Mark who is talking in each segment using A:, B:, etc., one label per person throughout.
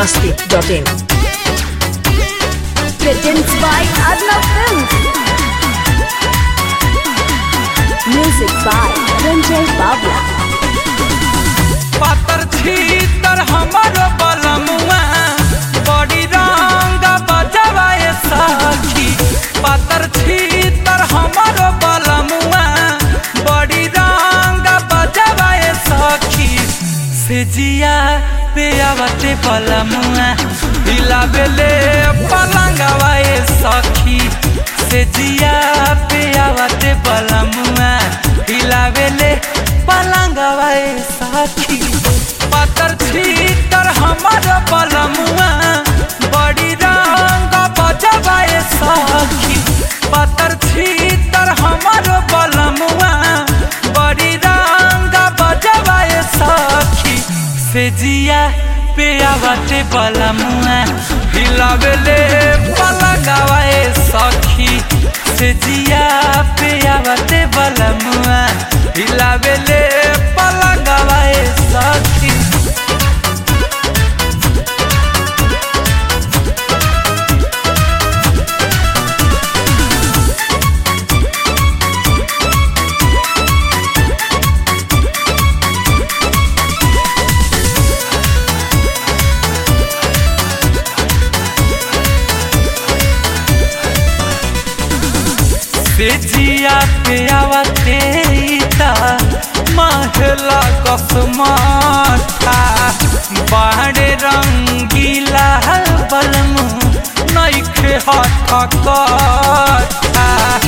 A: masti.in.
B: Presents by Arnav Films. Music by Ranjay Babla.
C: पातर छीतर हमर बलमुआ बड़ी रंग बजवाए सखी पातर छीतर हमर बलमुआ बड़ी रंग बजवाए सखी से जिया पे आवते बलमुआ हिलावेले पलंगवाए सखी से जिया पे आवते बलमुआ हिलावेले पलंगवाए सखी पातर छीतर हमर बलमुआ बड़ी रंग बजवाए सखी पातर छीतर हमर बलमुआ बड़ी रंग बजवाए सखी से जिया पे आवते बलमुआ हिलावेले पलंगवाए सखी से जिया पे आवते बलमुआ हिलावेले पलंगवाए सखी से जिया पे आवते ता महला कसमाठा बाहरे रंगीला बलमु नइखे हठ कठा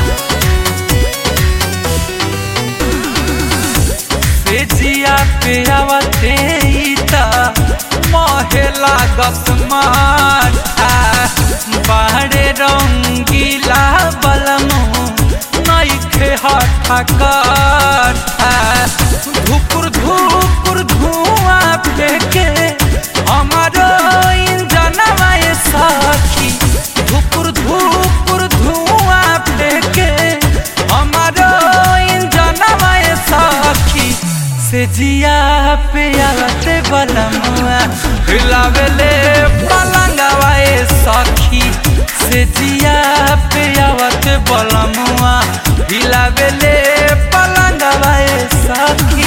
C: से जिया पे आवते ता महला कसमाठा बाहरे रंगीला बलमु नइखे हठा कठा धुपुर धुपुर धुआं फेंके हमारो इंजनवा ये सखी धुपुर धुपुर धुआं फेंके हमारो इंजनवा ये सखी से जिया पे आवते बलमुआ हिलावेले पलंगवा ये सखी से जिया पे आवते बलमुआ हिलावेले पलंगवा ये सखी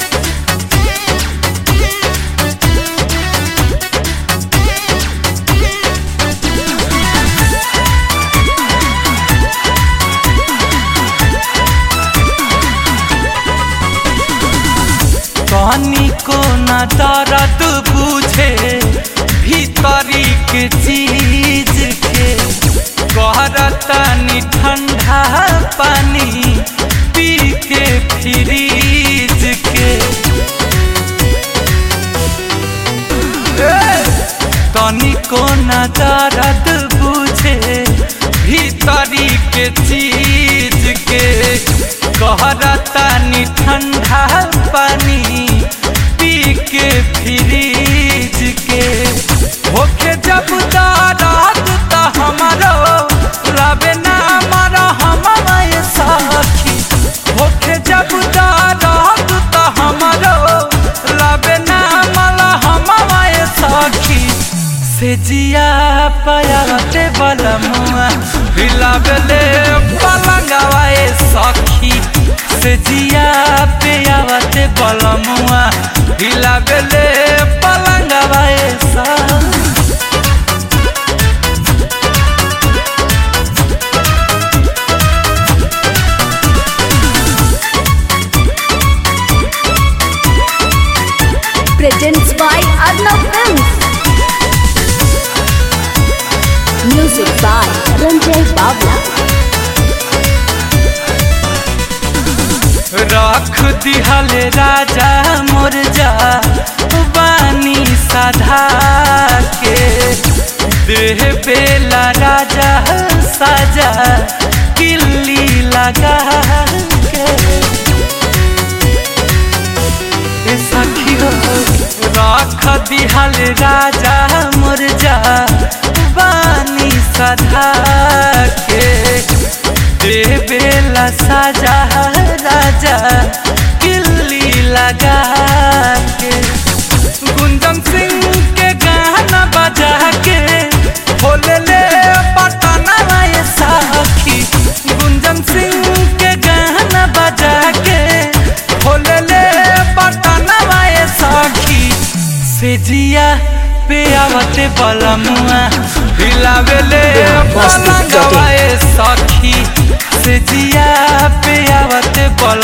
C: कहानी को न दर्द बुझे भीतरी के चीज के कहरतनी ठंडा पानी पी के फ्रीज के तनिको न दर्द बुझे भीतरी के चीज के कहरतनी ठंडा पानी पी के फ्रीज के होके जब दर्द त हमारो रबे ना मर हमारे सखी होके जब दर्द त हमारो रबे ना मल हमारे सखी से जिया पयाते बलमुआ हिलावेले पलंगवाए सखी से जिया पे आवते बलमुआ हिलावेले पलंगवाए सखी
B: Presents by Arnav Films. Music by Ranjay Babla.
C: रख दिहल राजा मोर जा बानी साधा के देह बेला राजा साजा किल्ली लगा के ए सखी हो रख दिहल राजा मोर जा बानी साधा के देवेला साजा राजा किल्ली लगा के गुंजन सिंह के गाना बा जिया पे आवते बलमुआ हिलावेले
A: मस्ती
C: पलंगवा ए सखी से जिया पे आवते बल